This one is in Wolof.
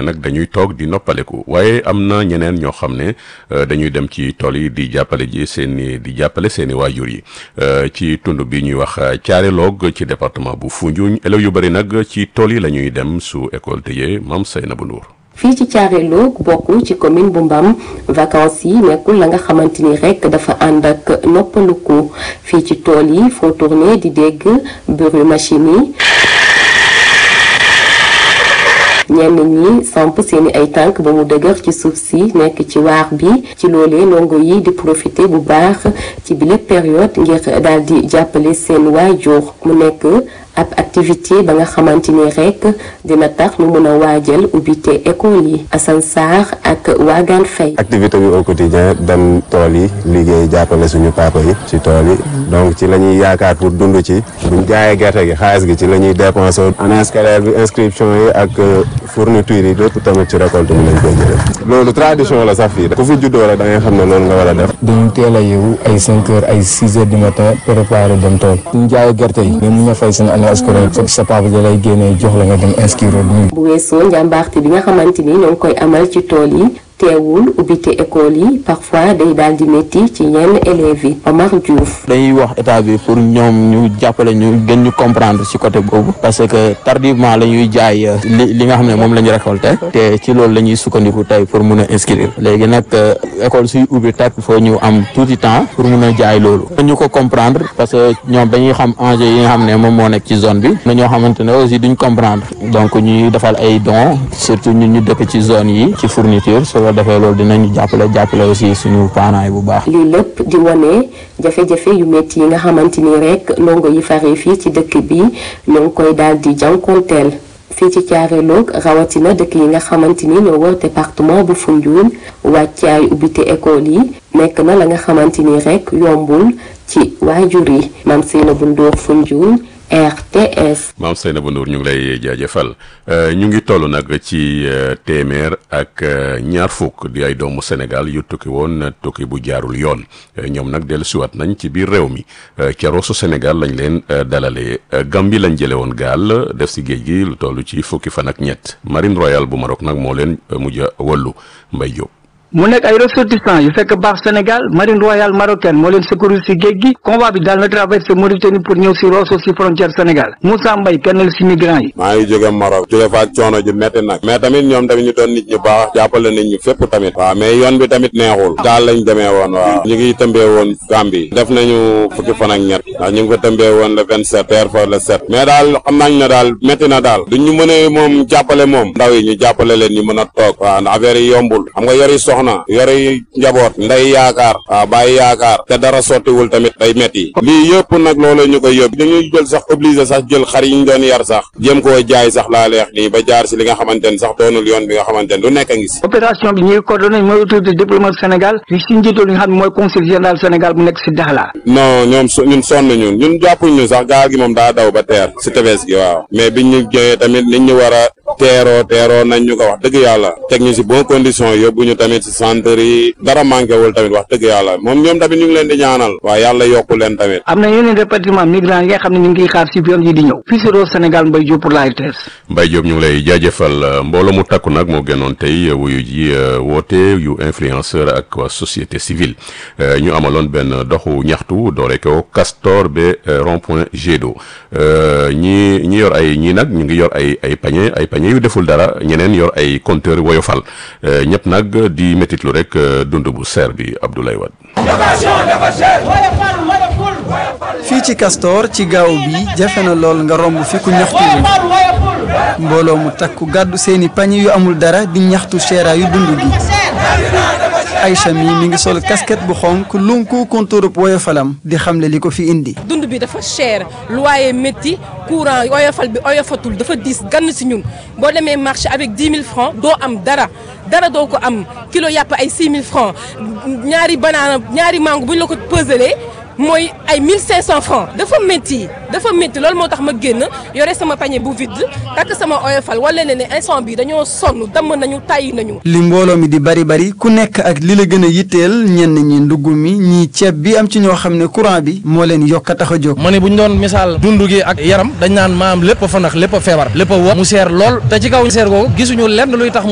ne nag dañuy toog di noppaleku waaye am na ñeneen ñoo xam ne dañuy dem ci tool yi di jàppale ji seen i di jàppale seen i waajur yi ci tund bi ñuy wax Thiaré Log ci département bu Foundiougne élèves yu bëri nag ci tool yi la ñuy dem su école tëjee Mame Seynabou Ndour fii ci Thiaré Log bokk ci commune bu Mbam vacances yi nekkul la nga xamante ni rek dafa ànd ak noppaluku fii ci tool yi foo tourné di dégg bruit machine yi ñenn ñi samp seeni ay tànk ba mu dëgër ci suuf si nekk ci waax bi ci loolee ndongo yi di profiter bu baax ci bile période ngir daal di jàppale seen waajur mu nekk ab activité ba nga xamante ni rek dina tax ñu mën a waajal ubbite école yi Assane Sarr ak Wagan Faye activité bi au quotidien dem tool yi liggéey jàppale suñu papa yi ci tool yi donc ci la ñuy yaakaar pour dund ci buñ jaayee gerte gi xaalis gi ci la ñuy dépensé année scolaire bi inscription yi ak fourniture yi lépp tamit ci récolte bi lañ koy jëlee loolu tradition la sax fii ku fi juddoo rek da ngay xam ne loolu nga war a def dañu teel a yeewu ay cinq heures ay six heures du matin préparé dem tool suñ jaayee gerte yi même ñu fay seen année scolaire fekk sa papa da lay génnee jox la nga dem inscrire bu weesoo njàmbaarte bi nga xamante ni ñoo ngi koy amal ci tool yi teewul ubbite école yi parfois day daal di métti ci yenn élèves yi Omar Diouf. dañuy wax état bi pour ñoom ñu jàppale ñu gën ñu comprendre ci côté boobu parce que tardivement la ñuy jaay li li nga xam ne moom la ñu récolté te ci loolu la ñuy sukkandiku tey pour mun a inscrire léegi nag école suy ubbi teg il faut ñu am tuuti temps pour mun a jaay loolu ñu ko comprendre parce que ñoom dañuy xam enjeu yi nga xam ne moom moo nekk ci zone bi na ñoo xamante ne aussi duñ comprendre donc ñuy defal ay dons surtout ñun ñu dëkk ci zone yi ci fourniture defee loolu dinañu jàppale jàppale aussi suñu parents yi bu baax. lii lépp di wane jafe-jafe yu métti yi nga xamante ni rek ndongo yi fare fii ci dëkk bi ñoo ngi koy daal di jànkonteel fii ci Thiaré Log rawatina dëkk yi nga xamante ni ñoo wër département bu Foundiougne wàccaay ubbite école yi nekk na la nga xamante ni rek yombul ci waajur yi Mame Seynabou Ndour Foundiougne RTS. maam Seynabou Ndour ñu ngi lay jaajëfal ñu ngi toll nag ci téeméer ak ñaar fukk di ay doomu Sénégal yu tukki woon tukki bu jaarul yoon ñoom nag dellusiwaat nañ ci biir réew mi ca Rosso Sénégal lañ leen dalalee Gambie lañ jëlee woon gaal def si géej gi lu toll ci fukki fan ak ñett Marine Royale bu Maroc nag moo leen mujj a wëllu Mbay Jóob mu nekk ay ressortissants yu fekk baax Sénégal marine royale marocaine moo leen secourir si géej gi convoi bi daal na traversé Mauritanie pour ñëw si Rosso si frontière Sénégal Moussa Mbaye kenn la si migrants yi maa ngi jóge Maroc jóge fa ak coono ju metti nag mais tamit ñoom tamit ñu doon nit ñu baax jàppale nit ñu fépp tamit waaw mais yoon bi tamit neexul gaal lañ demee woon waaw ñu ngi tëmbee woon Gambie def nañu fukki fan ak ñett ndax ñu ngi ko tëmbee woon le vingt sept teer fa le sept mais daal xam nañ ne daal métti na daal duñ ñu mënee moom jàppale moom ndaw yi ñu jàppale leen ñu mën a toog waaw ndax affaire yi yombul xam nga yori soxna yori njaboot nday yaakaar waaw bàyyi yaakaar te dara sottiwul tamit day metti lii yëpp nag loolu ñu koy yóbbu dañuy jël sax obligé sax jël xar yi ñu doon yar sax jéem koo jaay sax laa leex nii ba jaar si li nga xamante ne sax doonul yoon bi nga xamante ne lu nekk a ngi si opération bi ñuy coordonné mooy autorité diplomate Sénégal yu si njiital li nga xam ne mooy conseil général Sénégal bu nekk si Dakhla non ñoom ñun sonn ñun ñun jàppuñ ñu sax gaal gi moom daa daw ba teer si tefes gi waaw mais biñ ñu joxee tamit nit ñu war a teeroo teeroo nañ ñu ko wax dëgg yàlla teg ñu si bon condition yóbbu ñu tamit si centre yi dara manqué wul tamit wax dëgg yàlla moom ñoom tamit ñu ngi leen di ñaanal waaw yàlla yokku leen tamit am na yeneen département migrants yi nga xam ne ñu ngi xaar si yoon yi di ñëw fii si Rosso Sénégal Mbaye Diop pour la RTS Mbaye Diop ñu ngi lay jaajëfal mbooloo mu takku nag moo génnoon tey wuyu ji woote yu influenceur ak waa société civile ñu amaloon benn doxu ñaxtu doore ko Castor ba rond point Jet d'eau ñi ñi yor ay ñii nag ñu ngi yor ay ay pañe ay pañe yu deful dara ñeneen yor ay compteur woyofal ñëpp nag di métitlu rek dund bu seer bi Abdoulaye Wade fii ci Castor ci gaaw bi jafe na lool nga romb fi ku ñaxtu mbooloo mu takku gàddu seeni pañe yu amul dara di ñaxtu seera yu dund gi Aïcha mi mi ngi sol casquette bu xonk lunku kontóorub woyofalam di xamle li ko fi indi dund bi dafa cher loyer métti courant oyofal bi oyofatul dafa diis gann si ñun boo demee marché avec 10 000 francs doo am dara dara doo ko am kilo yàpp ay 6 000 francs ñaari banaana ñaari mango bu ñu la ko peselee mooy ay 1500 francs dafa métti dafa métti loolu moo tax ma génn yore sama panier bu vide takk sama oyofal wala ne ne instant bi dañoo sonn damm nañu tàyyi nañu. li mbooloo mi di bari bari ku nekk ak li la gën a yitteel ñenn ñi ndugg mi ñii ceeb bi am ci ñoo xam ne courant bi moo leen yokk a tax a jóg. ma ne bu ñu doon misaal dund gi ak yaram dañ naan maam lépp fa nax lépp a feebar lépp a wo mu seer lool te ci kaw seer googu gisuñu lenn luy tax